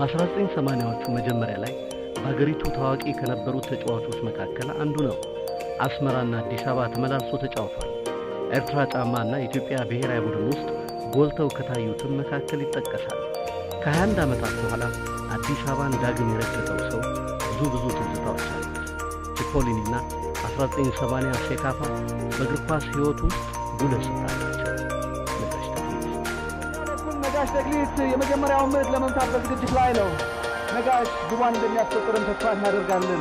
በ1980ዎቹ መጀመሪያ ላይ በአገሪቱ ታዋቂ ከነበሩት ተጫዋቾች መካከል አንዱ ነው። አስመራና አዲስ አበባ ተመላልሶ ተጫውቷል። ኤርትራ ጫማና የኢትዮጵያ ብሔራዊ ቡድን ውስጥ ጎልተው ከታዩትም መካከል ይጠቀሳል። ከ21 ዓመታት በኋላ አዲስ አበባን ዳግም የረገጠው ሰው ብዙ ብዙ ትዝታዎች አሉት። ቺፖሊኒና 1980 ሴካፋ በእግር ኳስ ሕይወት ውስጥ ጉልህ ስፍራ አላቸው። ነጋሽ ተክሊት ነጋሽ ተክሊት የመጀመሪያውን ምት ለመምታት በዝግጅት ላይ ነው። ነጋሽ ግቧን እንደሚያስቆጥርም ተስፋ እናደርጋለን።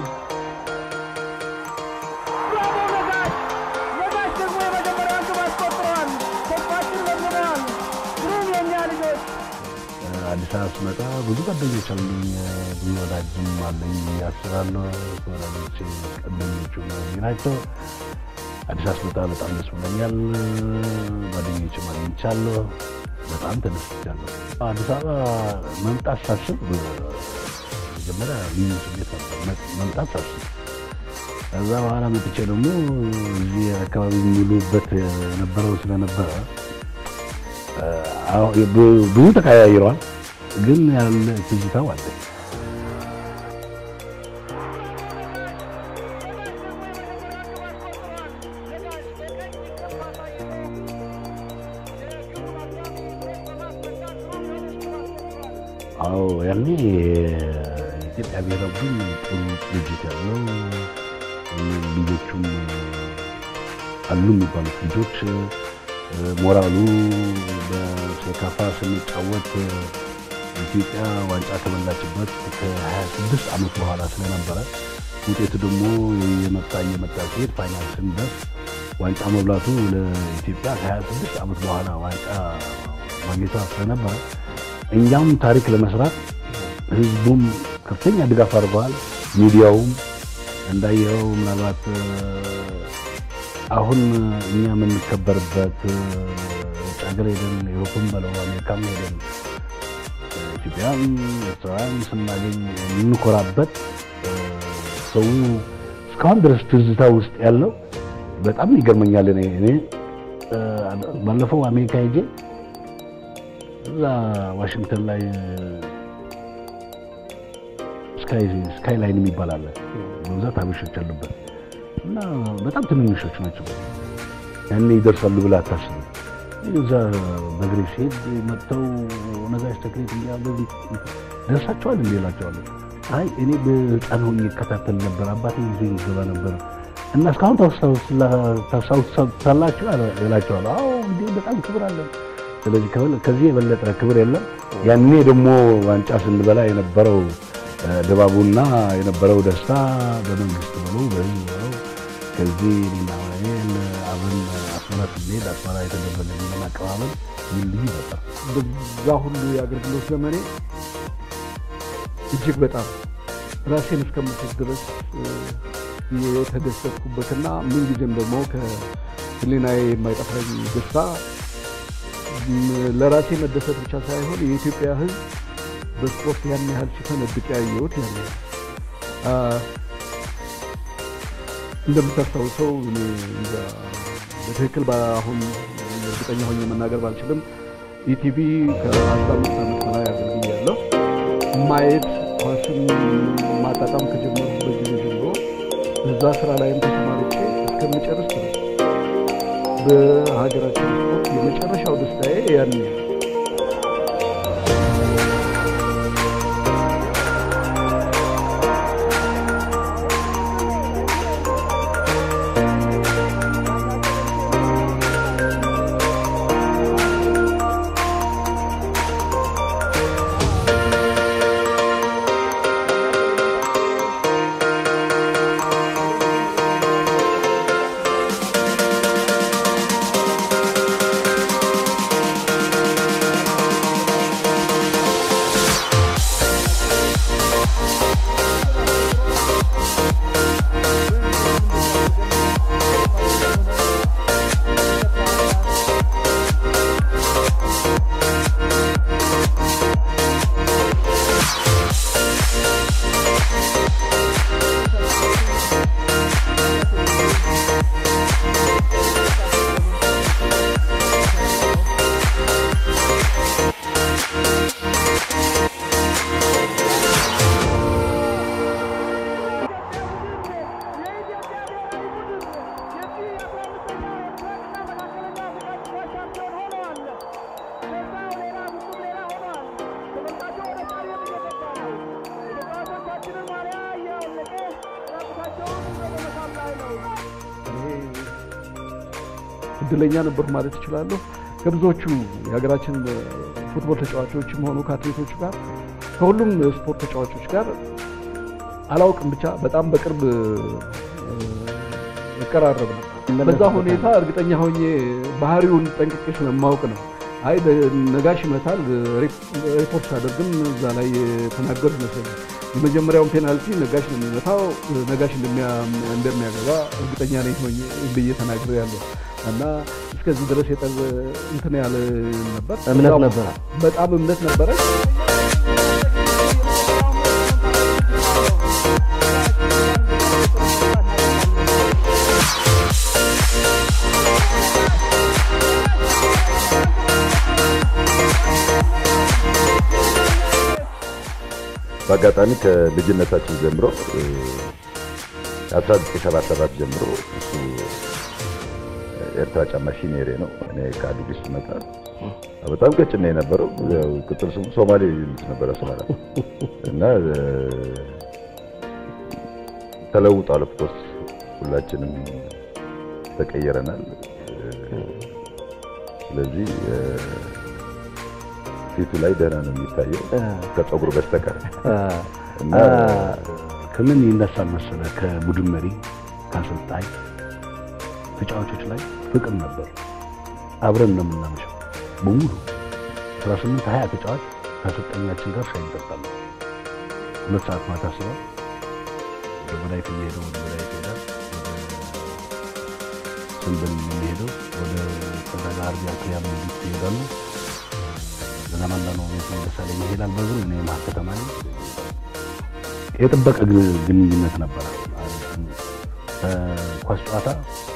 ብራቮ ነጋሽ! ነጋሽ ደግሞ የመጀመሪያውን ግብ አስቆጥረዋል። ተስፋችን ለምነዋል። ግሩም የእኛ ልጆች አዲስ አበባ ስመጣ ብዙ ጓደኞች አሉኝ፣ ብዙ ወዳጅም አለኝ ብዬ አስባለሁ። ወዳጆች ቀደኞቹ እነዚህ ናቸው። አዲስ አበባ ስመጣ በጣም ደስ ብሎኛል። ጓደኞችም አግኝቻለሁ። በጣም ተደስቻለሁ። አዲስ አበባ መምጣት ሳስብ መጀመሪያ ልዩ ስሜት ነበር መ- መምጣት ሳስብ። ከዛ በኋላ መጥቼ ደግሞ እዚህ አካባቢ የሚውሉበት የነበረው ስለነበረ አዎ፣ ብ- ብዙ ተቀያይረዋል፣ ግን ያለ ትዝታው አለ። አዎ ያኔ የኢትዮጵያ ብሔራዊ ቡድን ጥሩ ድርጅት ያለው ልጆቹም አሉ የሚባሉት ልጆች ሞራሉ በሴካፋ ስንጫወት ኢትዮጵያ ዋንጫ ከበላችበት ከ26 ዓመት በኋላ ስለነበረ ውጤቱ ደግሞ የመጣ እየመጣ ሲሄድ ፋይናል ስንደርስ ዋንጫ መብላቱ ለኢትዮጵያ ከ26 ዓመት በኋላ ዋንጫ ማግኘቷ ስለነበረ እኛም ታሪክ ለመስራት ህዝቡም ከፍተኛ ድጋፍ አድርገዋል። ሚዲያውም እንዳየኸው ምናልባት አሁን እኛ የምንከበርበት ውጭ ሀገር ሄደን ዩሮፕም በለው አሜሪካም ሄደን ኢትዮጵያን ኤርትራውያን ስናገኝ የምንኮራበት ሰው እስካሁን ድረስ ትዝታ ውስጥ ያለው በጣም ይገርመኛል። እኔ እኔ ባለፈው አሜሪካ ሄጄ እዛ ዋሽንግተን ላይ ስካይ ላይን የሚባል አለ። በብዛት አበሾች አሉበት እና በጣም ትንንሾች ናቸው። ያኔ ይደርሳሉ ብለህ አታስብም። እዛ በእግሬ ሲሄድ መጥተው ነጋሽ ተክሌት እያሉ ደርሳቸዋል እንዴ እላቸዋለሁ። አይ እኔ በህፃን ሆኜ እከታተል ነበር፣ አባቴ ይዞኝ ይገባ ነበር እና እስካሁን ታስታውሳላችሁ እላቸዋለሁ። አዎ እንግዲህ በጣም ክብር አለን። ስለዚህ ከዚህ የበለጠ ክብር የለም። ያኔ ደግሞ ዋንጫ ስንበላ የነበረው ድባቡና የነበረው ደስታ በመንግስት ብሎ በህዝብ ብሎ ከዚህ እኔና ወይን አብረን አስመራ ስንሄድ አስመራ የተደረገልንን አቀባበል ምን ልዩ ነበር። በዛ ሁሉ የአገልግሎት ዘመኔ እጅግ በጣም ራሴን እስከምስት ድረስ የተደሰትኩበትና ምንጊዜም ደግሞ ከህሊናዬ የማይጠፋኝ ደስታ ለራሴ መደሰት ብቻ ሳይሆን የኢትዮጵያ ሕዝብ በስፖርት ያን ያህል ሲፈነድቅ ያየሁት ያን ያህል እንደምታስታውሰው እኔ እንጃ በትክክል አሁን እርግጠኛ ሆኜ መናገር ባልችልም ኢቲቪ ከአስራ አምስት ዓመት በላይ አገልግያለሁ። ማየት ኳስን ማጣጣም ከጀመሩበት ጊዜ ጀምሮ በዛ ስራ ላይም ተሰማርቼ እስከምጨርስ ድረስ በሀገራችን ስፖርት የመጨረሻው ደስታዬ ያን እድለኛ ነበርኩ ማለት እችላለሁ። ከብዙዎቹ የሀገራችን ፉትቦል ተጫዋቾችም ሆኑ ከአትሌቶቹ ጋር ከሁሉም ስፖርት ተጫዋቾች ጋር አላውቅም ብቻ በጣም በቅርብ እቀራረብ ነበር። በዛ ሁኔታ እርግጠኛ ሆኜ ባህሪውን ጠንቅቄ ስለማውቅ ነው። አይ ነጋሽ ይመታል ሪፖርት ሳደርግም እዛ ላይ ተናገር ይመስለኛል። የመጀመሪያውን ፔናልቲ ነጋሽ ነው የሚመታው፣ ነጋሽ እንደሚያገባ እርግጠኛ ነኝ ሆኜ ብዬ ተናግሬ ያለሁ እና እስከዚህ ድረስ የጠብ እንትን ያለ ነበር። እምነት ነበረ፣ በጣም እምነት ነበረ። በአጋጣሚ ከልጅነታችን ጀምሮ ከ1977 ጀምሮ እሱ ኤርትራ ጫማ ሺኔሬ ነው። እኔ ከአዲስ ስመጣ በጣም ቀጭን ነው የነበረው። ያው ቅጥል ስሙ ሶማሌ ይሉት ነበረ አስመራ እና ተለውጧል። ኦፍኮርስ ሁላችንም ተቀየረናል። ስለዚህ ፊቱ ላይ ደህና ነው የሚታየው ከፀጉር በስተቀር እና ከምን ይነሳል መሰለህ? ከቡድን መሪ ከአሰልጣኝ ተጫዋቾች ላይ ፍቅር ነበር። አብረን ነው የምናመሸው በሙሉ 18 20 ተጫዋች ከአሰልጣኛችን ጋር ሻይ እንጠጣለን። ሁለት ሰዓት ማታ ስራ ወደ በላይት የሚሄደው ወደ በላይት ይሄዳል። ወደ ሰንበል የሚሄደው ወደ ጠዳጋ አርቢያ ክሊያ መንግስት ይሄዳሉ። ለማንዳ ነው ቤት ነው ደሳለኝ ይሄዳል። በዙ እኔ መሀል ከተማ ነኝ። የጠበቀ ግንኙነት ነበረ። ኳስ ጨዋታ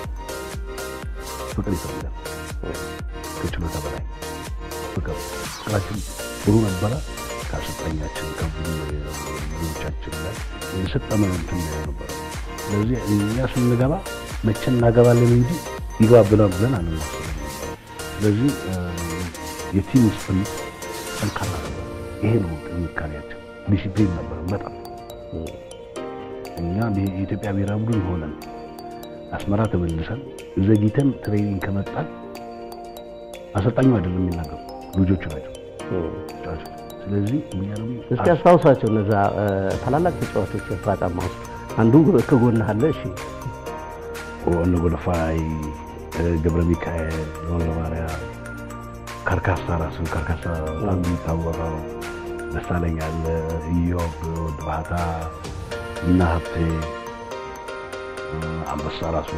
ፍቅር ይፈልጋል ከችሎታ በላይ ፍቅር ፍቅራችን ጥሩ ነበረ። ከአሰልጣኛችን ከቡድኖቻችን ላይ የሰጠመ እንትን ነበረ። ስለዚህ እኛ ስንገባ መቼ እናገባለን እንጂ ይግባ ብለን ብለን አንመስልም። ስለዚህ የቲም ስፕሪት ጠንካራ ነበር። ይሄ ነው ጥንካሬያችን። ዲሲፕሊን ነበር በጣም እኛ የኢትዮጵያ ብሔራዊ ቡድን ሆነን አስመራ ተመልሰን ዘግይተን ትሬኒንግ ከመጣን አሰልጣኙ አይደለም የሚናገሩ ልጆቹ ናቸው። ስለዚህ እኛ ደግሞ እስኪ አስታውሳቸው እነዛ ታላላቅ ተጫዋቾች ኤርትራ ጫማ ውስጥ አንዱ ከጎንህ አለ። እሺ እነ ጎለፋይ፣ ገብረ ሚካኤል፣ ገብረ ማርያም፣ ካርካሳ ራሱ ካርካሳ በጣም የሚታወቀው ደሳለኝ አለ፣ ኢዮብ ወድ ባህታ እና ሀብቴ አንበሳ ራሱ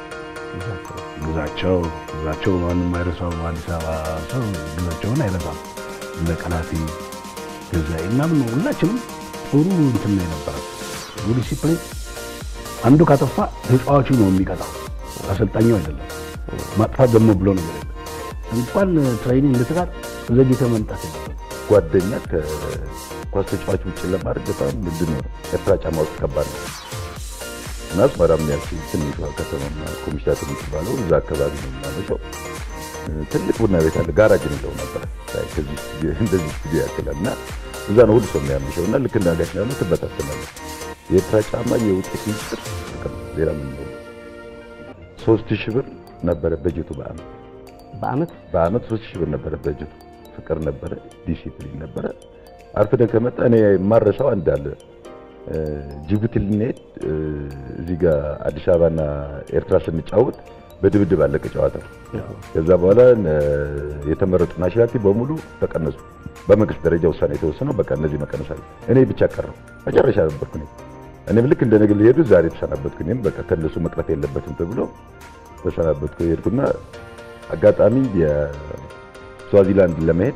ግዛቸው ግዛቸው ማንም አይረሳው። አዲስ አበባ ሰው ግዛቸውን አይረሳም። እነ ቀናቲ ገዛኢ ምናምን ነው። ሁላችንም ጥሩ እንትን ነው የነበረ ዲሲፕሊን። አንዱ ካጠፋ ተጫዋቹ ነው የሚቀጣው፣ አሰልጣኙ አይደለም። ማጥፋት ደግሞ ብሎ ነገር የለም። እንኳን ትሬኒንግ ልትጋር ዘግይተህ መምጣት የለም። ጓደኛ ከኳስ ተጫዋች ውጭ ለማድረግ በጣም ምንድን ነው ኤርትራ ጫማ ውስጥ ከባድ ነው እና አስመራም ያልኩ ትንሿ ከተማና ኮሚሽታት የምትባለው እዛ አካባቢ ነው የምናመሸው። ትልቅ ቡና ቤት አለ፣ ጋራጅ እንለው ነበረ። እንደዚህ ስቱዲዮ ያክላል እና እዛ ነው ሁሉ ሰው የሚያመሸው እና ልክ እንዳጋሽ ያለው ትበታተናለህ። የኤርትራ ጫማ የውጤት ሚስጥር ሌላ ምን ነው? ሶስት ሺህ ብር ነበረ በጀቱ በአመት በአመት በአመት ሶስት ሺህ ብር ነበረ በጀቱ። ፍቅር ነበረ፣ ዲሲፕሊን ነበረ። አርፍደን ከመጣ እኔ የማረሳው አንድ አለ። ጅቡቲ ልንሄድ እዚህ ጋር አዲስ አበባና ኤርትራ ስንጫወት በድብድብ አለቀ ጨዋታው። ከዛ በኋላ የተመረጡ ናሽናሊቲ በሙሉ ተቀነሱ። በመንግስት ደረጃ ውሳኔ የተወሰነው በቃ እነዚህ መቀነስ አለ። እኔ ብቻ ቀረው መጨረሻ ነበርኩ እኔ እኔም ልክ እንደ ነገ ሊሄዱ ዛሬ ተሰናበትኩ። እኔም በቃ ከነሱ መቅረት የለበትም ተብሎ ተሰናበትኩ። ሄድኩና አጋጣሚ የስዋዚላንድ ለመሄድ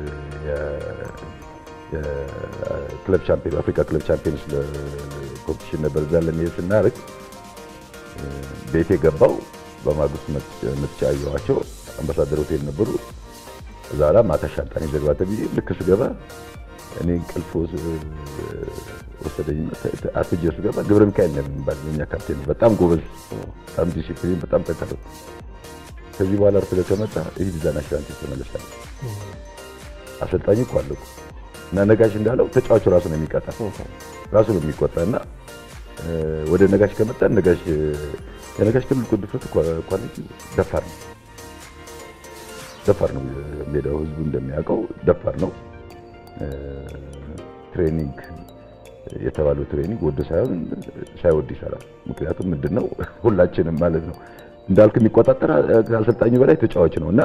የክለብ ቻምፒዮን አፍሪካ ክለብ ቻምፒዮንስ ኮምፒቲሽን ነበር። እዛ ለመሄድ ስናደርግ ቤቴ ገባው። በማግስቱ መጥቻ አየኋቸው። አምባሳደር ሆቴል ነበሩ። እዛ ላ ማታ ሻንጣን ይዘግባ ተብዬ ልክ ስገባ እኔ እንቅልፍ ወሰደኝ። አርፍጄ ስገባ ገብረ ሚካኤል ነው የሚባል የእኛ ካፕቴን ነው። በጣም ጎበዝ፣ በጣም ዲሲፕሊን፣ በጣም ጠንካራ። ከዚህ በኋላ አርፍደህ ከመጣ ይህ ቪዛ ናሽናል ተመለሳለህ። አሰልጣኝ እኮ አለ እኮ እና ነጋሽ እንዳለው ተጫዋቹ ራሱ ነው የሚቀጣ ራሱ ነው የሚቆጣ እና ወደ ነጋሽ ከመጣ ነጋሽ የነጋሽ ትልቁ ድፍረት ኳሊቲ ደፋር ነው። ደፋር ነው ሜዳው። ህዝቡ እንደሚያውቀው ደፋር ነው። ትሬኒንግ የተባለው ትሬኒንግ ወዶ ሳይሆን ሳይወድ ይሰራል። ምክንያቱም ምንድን ነው ሁላችንም ማለት ነው እንዳልክ የሚቆጣጠር ከአሰልጣኙ በላይ ተጫዋች ነው እና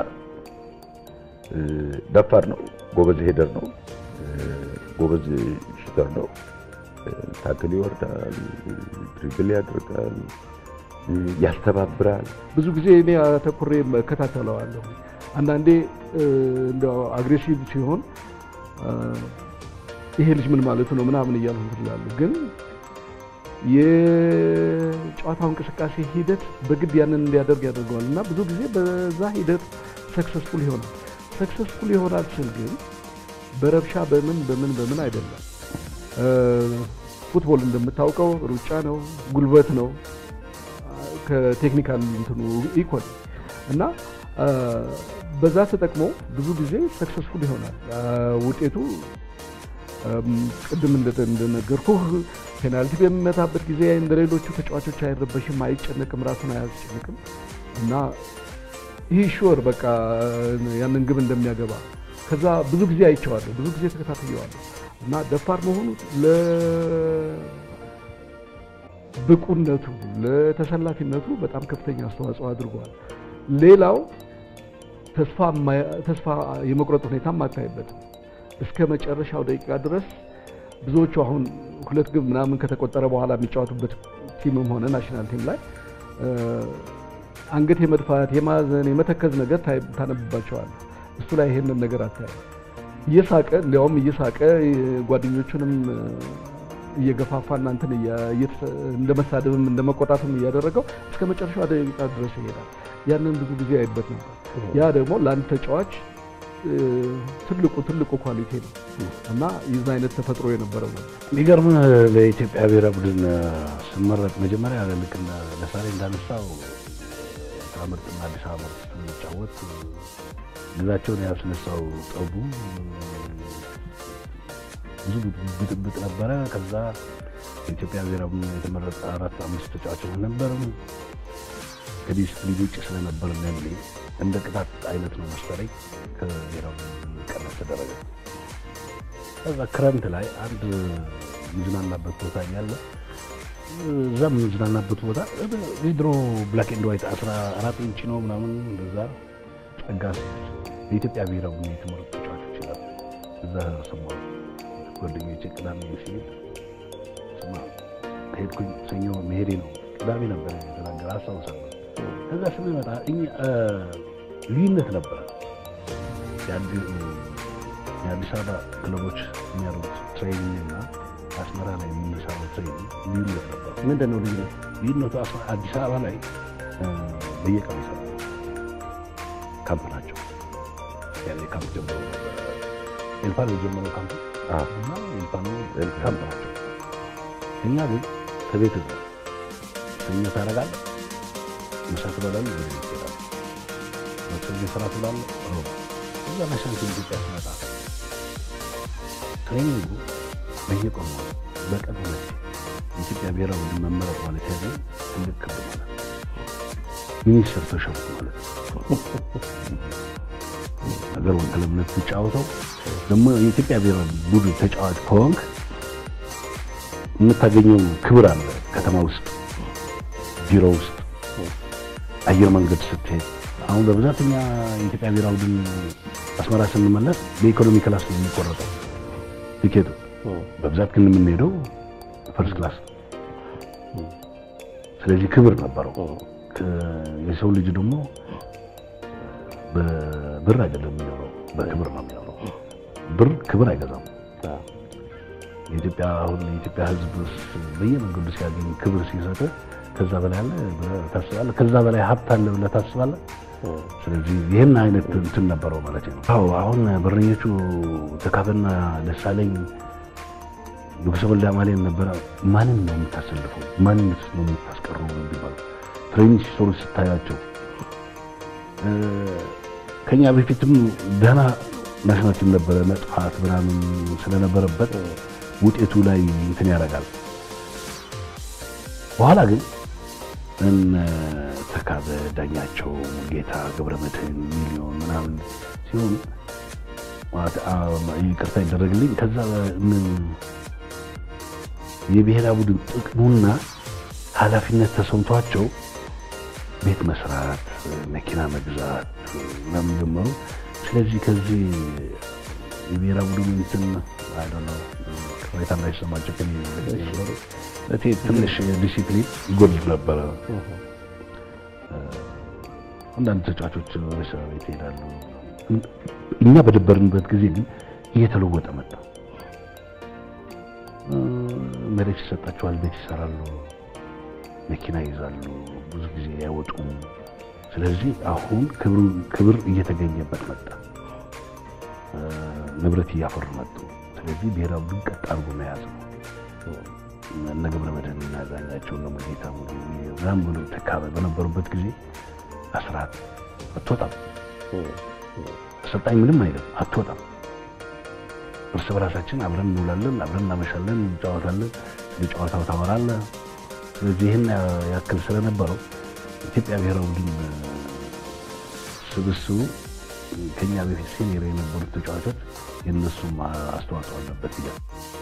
ደፋር ነው። ጎበዝ ሄደር ነው። ጎበዝ ሹተር ነው። ታክል ይወርዳል፣ ድሪብል ያደርጋል፣ ያስተባብራል። ብዙ ጊዜ እኔ አተኩሬ እከታተለዋለሁ። አንዳንዴ እንደው አግሬሲቭ ሲሆን ይሄ ልጅ ምን ማለቱ ነው ምናምን እያልሁ ትላሉ። ግን የጨዋታው እንቅስቃሴ ሂደት በግድ ያንን እንዲያደርግ ያደርገዋል እና ብዙ ጊዜ በዛ ሂደት ሰክሰስፉል ይሆናል። ሰክሰስፉል ይሆናል ስል ግን በረብሻ በምን በምን በምን አይደለም። ፉትቦል እንደምታውቀው ሩጫ ነው፣ ጉልበት ነው ከቴክኒካል እንትኑ ኢኮል እና በዛ ተጠቅሞ ብዙ ጊዜ ሰክሰስፉል ይሆናል። ውጤቱ ቅድም እንደነገርኩህ ፔናልቲ በሚመታበት ጊዜ እንደ ሌሎቹ ተጫዋቾች አይረበሽም፣ አይጨነቅም፣ ራሱን አያስጨንቅም እና ይህ ሹር በቃ ያንን ግብ እንደሚያገባ ከዛ ብዙ ጊዜ አይቼዋለሁ፣ ብዙ ጊዜ ተከታትየዋለሁ እና ደፋር መሆኑ ለብቁነቱ ለተሰላፊነቱ በጣም ከፍተኛ አስተዋጽኦ አድርጓል። ሌላው ተስፋ የመቁረጥ ሁኔታ አታይበትም። እስከ መጨረሻው ደቂቃ ድረስ ብዙዎቹ አሁን ሁለት ግብ ምናምን ከተቆጠረ በኋላ የሚጫወቱበት ቲምም ሆነ ናሽናል ቲም ላይ አንገት የመድፋት የማዘን የመተከዝ ነገር ታነብባቸዋል። እሱ ላይ ይሄንን ነገር አታይም። እየሳቀ እንዲያውም እየሳቀ ጓደኞቹንም እየገፋፋ እናንትን እንደ መሳደብም እንደ መቆጣትም እያደረገው እስከ መጨረሻው ደቂቃ ድረስ ይሄዳል። ያንን ብዙ ጊዜ አይበት ነበር። ያ ደግሞ ለአንድ ተጫዋች ትልቁ ትልቁ ኳሊቲ ነው እና የዛ አይነት ተፈጥሮ የነበረው ነው። የሚገርም ለኢትዮጵያ ብሔራዊ ቡድን ስመረጥ መጀመሪያ ልክ ለሳሬ እንዳነሳው ምርጥና አዲስ አበባ ምርጥ ስንጫወት ግዛቸውን ያስነሳው ጠቡ ብዙ ብጥብጥ ነበረ። ከዛ የኢትዮጵያ ብሔራዊ ቡድን የተመረጠ አራት አምስት ተጫዋቾች ነበርም ከዲስፕሊን ውጭ ስለነበር ሜንሊ እንደ ቅጣት አይነት ነው መሰለኝ ከብሔራዊ ቡድን ቀነስ ተደረገ። ከዛ ክረምት ላይ አንድ ምዝናናበት ቦታ እያለ እዛ የምንዝናናበት ቦታ የድሮ ብላክ ኤንድ ዋይት አስራ አራት ኢንች ነው ምናምን እንደዛ ጸጋ የኢትዮጵያ ብሔራዊ ቡድን የተመረጡ ተጫዋቾች ይላሉ። እዛ ሰማሁ ጓደኞቼ ቅዳሜ ሲሄድ ስማ ሄድኩኝ። ሰኞ መሄዴ ነው ቅዳሜ ነበር የተናገረ አስታውሳለሁ። ከዛ ስንመጣ ልዩነት ነበረ። የአዲስ አበባ ክለቦች የሚያደርጉት ትሬኒንግ እና አስመራ ላይ የምንሰራው ትሬኒንግ ልዩነት ነበር። ምንድን ነው ልዩነት? ልዩነቱ አዲስ አበባ ላይ በየቀኑ ይሰራል። ካምፕ ናቸው። ያኔ ካምፕ ጀምሮ ኤልፓኖ የጀመረው ካምፕ እና ኤልፓኖ ካምፕ ናቸው። እኛ ግን ከቤት ነው ሰኞ ታደርጋለህ፣ ምሳ ትበላለህ፣ ወደ ቤት ትሄዳለህ። ማክሰኞ ስራ ትውላለህ፣ ሮብ እዛ ናሽናል ኢትዮጵያ ስመጣ ትሬኒንጉ በየቀኑ ማለት በቀን ሁለት የኢትዮጵያ ብሔራዊ ቡድን መመረጥ ማለት ያለ ትልቅ ክብ ማለት ሚኒስትር ተሸፉ ማለት ሀገር ወክለምነት ትጫወተው ደግሞ የኢትዮጵያ ብሔራዊ ቡድን ተጫዋች ከሆንክ የምታገኘው ክብር አለ። ከተማ ውስጥ፣ ቢሮ ውስጥ፣ አየር መንገድ ስትሄድ አሁን በብዛት እኛ የኢትዮጵያ ብሔራዊ ቡድን አስመራ ስንመለስ በኢኮኖሚ ክላስ ነው የሚቆረጠው ቲኬቱ። በብዛት ግን የምንሄደው ፈርስት ክላስ። ስለዚህ ክብር ነበረው። የሰው ልጅ ደግሞ በብር አይደለም የሚኖረው፣ በክብር ነው የሚኖረው። ብር ክብር አይገዛም። የኢትዮጵያ አሁን የኢትዮጵያ ሕዝብ በየመንገዱ ሲያገኝ ክብር ሲሰጥ ከዛ በላይ አለ ብለህ ታስባለህ? ከዛ በላይ ሀብት አለ ብለህ ታስባለህ? ስለዚህ ይህን አይነት እንትን ነበረው ማለት ነው። አዎ አሁን በረኞቹ ተካፈና ደሳለኝ ንጉሰ ወልደ አማኑኤል ነበረ። ማንን ነው የምታሰልፈው? ማንን ነው የምታስቀረው? የሚባለው ትሬኒንግ ሲሰሩ ስታያቸው ከኛ በፊትም ደህና ናሽናል ቲም ነበረ። መጥፋት ምናምን ስለነበረበት ውጤቱ ላይ እንትን ያደርጋል። በኋላ ግን እነ ተካ ተካበ፣ ዳኛቸው፣ ሙልጌታ፣ ገብረመድህን፣ ሚሊዮን ምናምን ሲሆን ማለት አ- ይቅርታ ይደረግልኝ። ከዛ ምን የብሔራዊ ቡድን ጥቅሙና ኃላፊነት ተሰምቷቸው ቤት መስራት፣ መኪና መግዛት ምናምን ጀመሩ። ስለዚህ ከዚህ የብሔራዊ ቡድን እንትን አይ ዶንት ኖ ቅሬታ እንዳይሰማቸው ከእኔ ነበሩ። እቴ ትንሽ ዲሲፕሊን ይጎድል ነበረ። አንዳንድ ተጫዋቾች ወደ ስራ ቤት ይሄዳሉ። እኛ በደበርንበት ጊዜ ግን እየተለወጠ መጣ። እ፣ መሬት ይሰጣቸዋል፣ ቤት ይሰራሉ፣ መኪና ይይዛሉ፣ ብዙ ጊዜ አይወጡም። ስለዚህ አሁን ክብሩ ክብር እየተገኘበት መጣ። እ፣ ንብረት እያፈሩ መጡ። ስለዚህ ብሔራዊ ቡድን ቀጥ አድርጎ መያዝ ነው። እነ ገብረ መድህን እና ዳኛቸው እነ ሙሉጌታ ሙሉ ምናምን ብሎ ተካበ በነበሩበት ጊዜ አስራት አትወጣም፣ አሰልጣኝ ምንም አይልም፣ አትወጣም። እርስ በራሳችን አብረን እንውላለን፣ አብረን እናመሻለን፣ እንጫወታለን፣ ስለ ጨዋታው ታወራለህ። ስለዚህ ይህን ያክል ስለነበረው ኢትዮጵያ ብሔራዊ ቡድን ስብስቡ ከኛ በፊት ሲኒየር የነበሩት ተጫዋቾች የእነሱም አስተዋጽኦ አለበት ይላል።